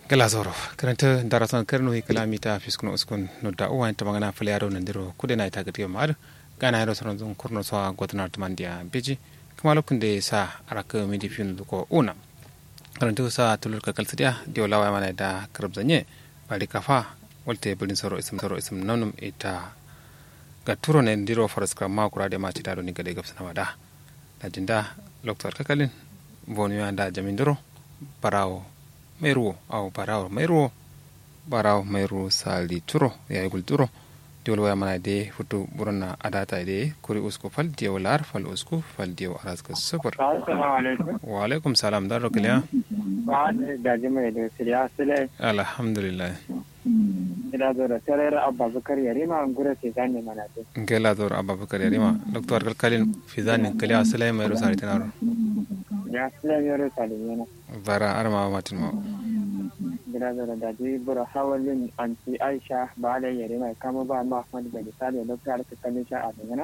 glasoro karanta darasan karno hi kalamita fiskun uskun no da uwa ta magana fule yaro nan diro kude na ita gadiyo mar gana yaro saron zun kurno so gotna tumandiya beji kuma lokun da sa araka midi fin ko una karanta sa tulur ka kalsidiya dio lawa mana da karbzanye bari kafa walte bulin soro ism soro ism nanum ita ga turo ne diro faras ka ma kura da ma ci daro ni gade gabsana wada da jinda loktor kakalin bonu da jamin diro barawo mai ruwo aw barawo mai ruwo barawo mai ruwo sali turo ya yi turo diwol waya mana de futu burna adata de kuri usku fal diyo lar fal usku fal diyo araska sufur wa alaikum salam dan rokiliya daji mai da siriya sile alhamdulillah ila zo da tarar abubakar yarima an gura ce zane mana ce ngela dor abubakar yarima doktor kalkalin fizani kaliya sile mai rusari tanaro ya sile yoro salimena bara arma matin ma gida zo da daji bura hawalin anti aisha ba da yarima kama ba ma ahmad da misali da ta alka kalin sha a dangana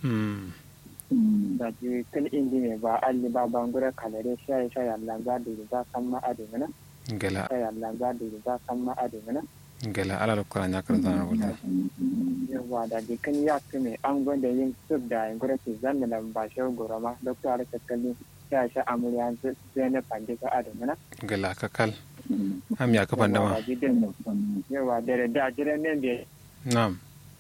daji kan indi ne ba alli ba bangura kalare sha sha yalla ga da za san ma a dangana ngela sha yalla ga da za san ma a dangana ngela ala lokora nyakar zana wala yawa da jikin ya fi mai an gwada yin sub da yin gura ke zanna da ba shi gora ma doktor ala kakkalin ya sha amurya zai na fande ka adamina ngela kakal am ya kafan dama yawa da da jiran ne da nam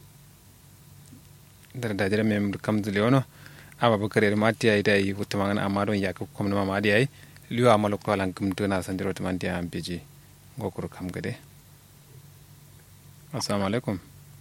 dar da jira mem kam dule ono aba bakare ma tiya ida yi wuta mangana amma don ya ka kom na ma diai liwa amalo ko lan kum tuna san diro man tiya am beji ngokuru kam gade assalamu alaikum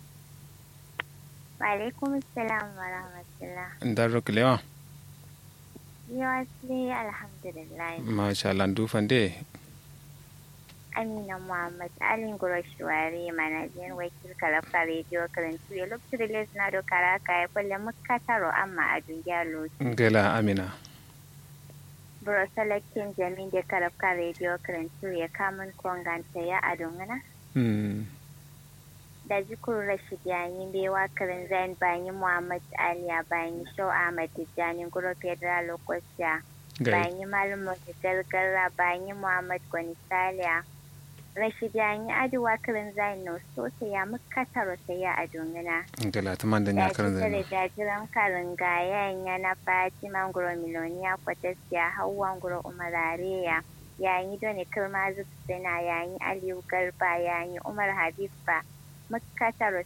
wa alaikum assalam wa rahmatullah ndar roklewa yawa sai alhamdulillah masha Allah dufan de Amina Muhammad Alin Gurashwari manajan wakil kalafa radio karantu ya lokacin da na do karaka ya kulle muka taro amma a duniya lokaci. ngela amina Buro salakin jamin da kalafa radio karantu ya kamun konganta ya a dungana. mm Da jikur Rashid yayin bewa karin zain bayan Muhammad Ali a bayan Shau Ahmad Tijjani Guro Federal Lokocia. gai bayan Malam Gargara bayan Muhammad Gwani Saliya. Rashid yayin aduwa karin zain no so sai ya muka taro sai ya a dungana. ngela taman da ya nyakar ci da zana jajiran karin gayan yana fatima nguro miloniya kwatasiya hawa nguro umarareya yayin doni kirma zubsina yayin aliyu garba yayin umar habib ba muka taro